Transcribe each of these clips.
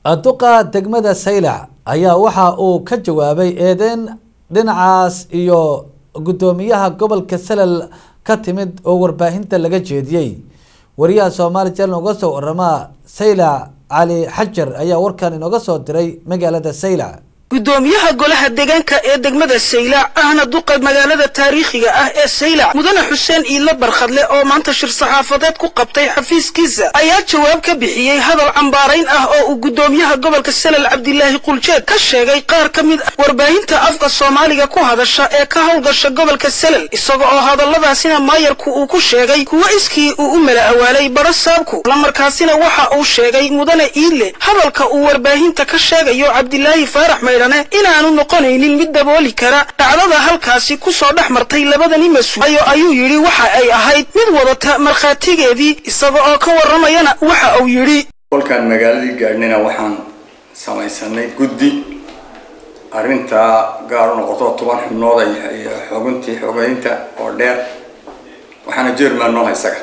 duqa degmada saylac ayaa waxa uu ka jawaabay eedeyn dhinacaas iyo guddoomiyaha gobolka salal ka timid oo warbaahinta laga jeediyey wariyaha soomaali channel uga soo warama saylac cali xajar ayaa warkan inooga soo diray magaalada saylac gudoomiyaha golaha deegaanka ee degmada saylac ahna duqa magaalada taariikhiga ah ee saylac mudane xuseen iidle barkhadle oo maanta shir saxaafadeed ku qabtay xafiiskiisa ayaa jawaab ka bixiyey hadal cambaarayn ah oo uu gudoomiyaha gobolka salal cabdilaahi quljeed ka sheegay qaar ka mid ah warbaahinta afka soomaaliga ku hadasha ee ka howlgasha gobolka salal isaga oo hadalladaasina maayarku uu ku sheegay kuwo iskii uu u mala awaalay baro saabku islamarkaasina waxa uu sheegay mudane iidle hadalka uu warbaahinta ka sheegayo cabdilaahi faarax inaanu noqonaynin mid dabooli kara dhacdada halkaasi ku soo dhex martay labadani mas-uulayo ayuu yidhi waxa ay ahayd mid wadata markhaatigeedii isaga oo ka warramayana waxa uu yidhi kolkaan magaaladii gaadhnayna waxaan samaysanay guddi arrintaa gaar u noqoto toban xubnooda iyo xoguntii xogeynta oo dheer waxaana jerman nooha isaga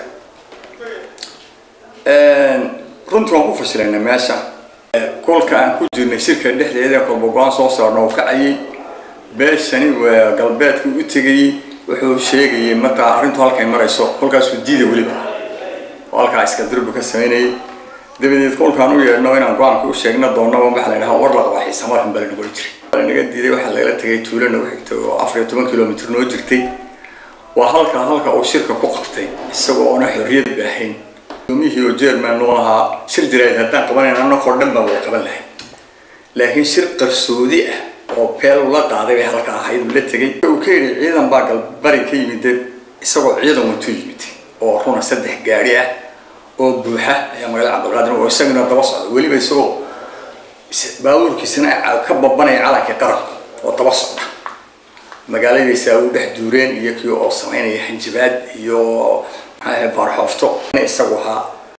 runtii waan ku fashilayna meesha kolka aan ku jirnay shirka dhexdeeda kolba go-aan soo saarno oo kacayay beeshani waa galbeedka u tegayey wuxuu sheegayay markaa arrintu halkay marayso kolkaasuu diida weliba oo halkaa iska durbi ka samaynayay dabadeed kolkaan u yeedhno inaan go-aanka u sheegna doonaba waxaa la dhahaa war la qabaa xiisamaarkan baa la nagula jiray naga diiday waxaa lagala tegay tuulo nagu xigtay oo afar iyo toban kilomitr noo jirtay waa halka halka uu shirka ku qabtay isagoo oona xorriyad baahayn gudoomiyihii oo jerman noo ahaa shir jirayd haddaan qabanayn annagoo dhan baa way qaban lahayd laakiin shir qarsoodi ah oo peel la qaaday bay halka ahayd uu la tegay uu ka yidhi ciidan baa galbari ka yimid isagoo ciidan watu yimid oo runa saddex gaari ah oo buuxa ayaa magaalada cabdilqaadir oo isaguna daba socda weliba isagoo baabuurkiisana ka babanaya calankii qaranka oo daba socda magaaladiisa u dhex duureen iyo kii oo samaynaya hanjabaad iyo baarxoofto isagu ahaa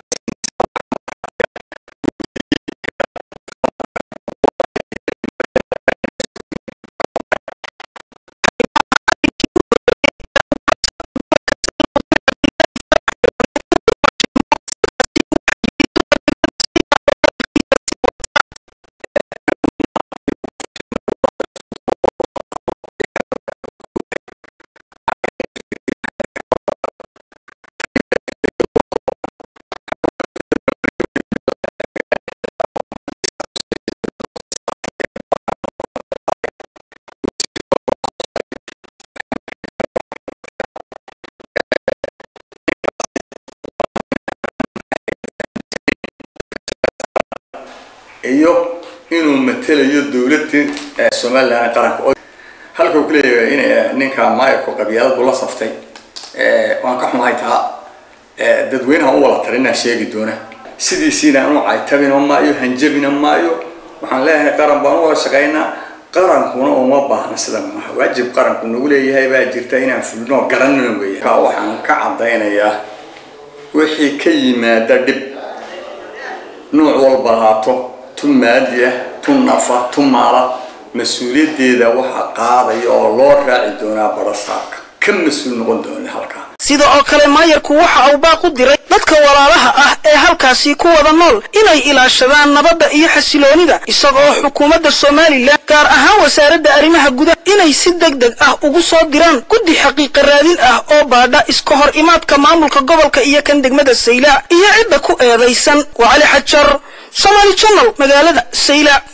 iyo inuu matelayo dowladii somalilan qaranka halka uu kuleeyahay in ninka maayarku qabyaalad buu la saftay waan ka xumahay taa dadweynaha u wala talinaa sheegi doona sidiisiina anu caytabina maayo hanjabina maayo waxaan leeyahay qaran baan u wada shaqaynaa qarankuna uma baahna sidan maha waajib qaranku nagu leeyahay baa jirta inaan fulino garanina weya waxaan ka caddaynayaa wixii ka yimaada dhib nuuc walba lahaato tu maadi ah tu nafa tu maala mas-uuliyaddeeda waxaa qaadaya oo loo raaci doonaa barasaabka ka mas-uul noqon doona halkaa sida oo kale maayarku waxa uu baaq u diray dadka walaalaha ah ee halkaasi ku wada nool inay ilaashadaan nabadda iyo xasiloonida isagoo xukuumadda somalilan gaar ahaan wasaaradda arrimaha gudaha inay si deg deg ah ugu soo diraan guddi xaqiiqa raadin ah oo baadha iska hor imaadka maamulka gobolka iyo kan degmada saylac iyo cidda ku eedaysan waa cali xajar somaali channel magaalada saylac